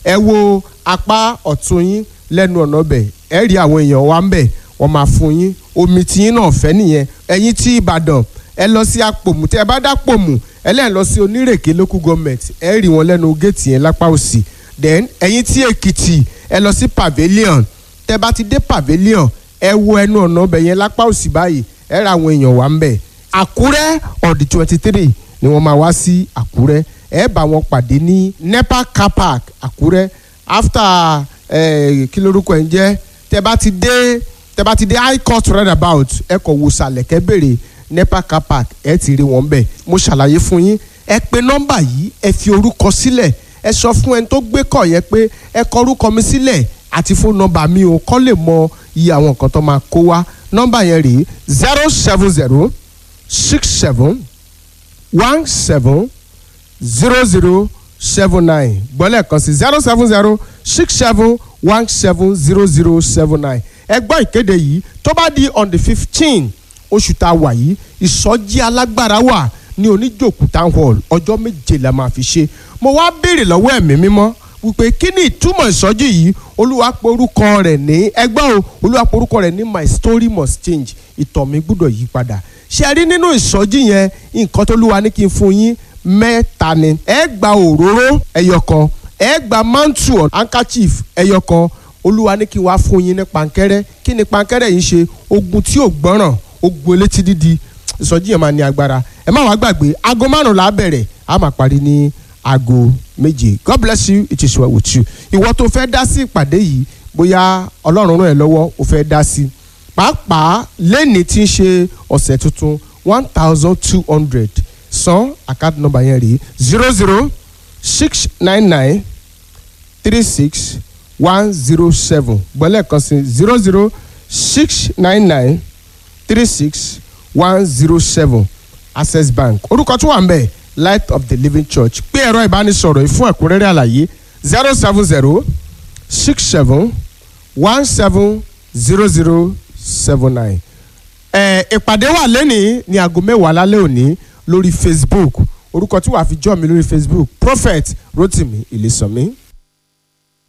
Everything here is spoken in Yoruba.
ẹ wo apá ọ̀tún yín lẹ́nu ọ̀nà ọbẹ̀ ẹ rí àwọn èèyàn wa ń bẹ̀ wọ́n máa fún yín omi tiyín náà fẹ́ nìyẹn ẹ̀yin tí Ìbàdàn ẹ lọ sí apòmù tẹ ẹ bá dá pòmù ẹ lẹ́yìn lọ sí onírèké local government ẹ rí wọn lẹ́nu géètì yẹn lápá òsì then ẹ̀yin tí Èkìtì ẹ lọ sí pavilion tẹ bá ti dé pavilion ẹ wo ẹnu ọ̀nà ọbẹ̀ yẹn lápá òsì báyìí ẹ ra àwọn èèyàn wa ń bẹ̀ Àkúrẹ́ on the twenty three ni wọ́n máa wá sí Àkúrẹ́ ẹ bá wọn pàdé ní NEPA car park Àkúrẹ́ after eh, kí lorúkọ ẹ̀ ń jẹ́ tẹ bá ti dé tẹ bá ti dé high court roundabout ẹ kọ̀ wò sàlẹ̀ kẹ́ bèrè NEPA car park ẹ ti rí wọn bẹ̀ mo ṣàlàyé fún yín ẹ pe nọ́mbà yìí ẹ fi orúkọ sílẹ̀ ẹ sọ fún ẹni tó gbé kọ̀ yẹn pé ẹ kọ orúkọ mi sílẹ̀ àti fún nọ́mbà mi ò kọ́ lè mọ iye àwọn nǹkan tó máa kó wá nọ́mbà yẹn rèé zero seven zero six seven one seven zero zero seven nine gbọ́lẹ̀ kan sí zero seven zero six seven one seven zero zero seven nine ẹ gbọ́ ìkéde yìí tó bá di on the fifteen oṣù tá a wà yìí ìsọjí alágbára wà ní oníjòkú town hall ọjọ́ méje la máa fi ṣe mo wá béèrè lọ́wọ́ ẹ̀mí mímọ́ wípé kí ni ìtumọ̀ ìsọjí yìí olúwa pe orúkọ rẹ̀ ní ẹgbẹ́ o olúwa pe orúkọ rẹ̀ ní my story must change ìtàn mi gbúdọ̀ yí padà ṣe rí nínú ìsọjí yẹn nǹkan tó lúwa ní kí n fún yín mẹ́ta ni ẹ gba òróró ẹyọ kan ẹ gba mantu handkerchief ẹyọ kan olúwa ní kí n wá fún yín ní pankẹ́rẹ́ kí ni pankẹ́rẹ́ yìí ṣe ogun tí ò gbọ́ràn ogun elétí dídi ìsọjí yẹn máa ní agbára ẹ má wàá gbàgbé aago márùn la bẹ̀rẹ̀ a máa parí ní aago méje god bless you it is well with you ìwọ tó fẹ́ dá sí ìpàdé yìí bóyá ọlọ́run ràn ẹ́ lọ́wọ́ ó fẹ́ dá sí pàápàá lẹ́ni tí ń ṣe ọ̀sẹ̀ tuntun one thousand two hundred san account number yẹn rèé zero zero six nine nine three six one zero seven gbọ́lẹ̀ kan sí zero zero six nine nine three six one zero seven access bank orúkọ tó wà ń bẹ̀ light of the living church pé ẹ̀rọ ìbánisọ̀rọ̀ yìí fún ẹ̀kúnrẹ́rẹ́ àlàyé zero seven zero six seven one seven zero zero seven nine. ẹ ìpàdé wà lẹ́nìí ní aago mẹ́wàá lálẹ́ òní lórí facebook orúkọ tí wàá fi jọ́ mi lórí facebook prophet rotimi ìlẹ̀sànmí.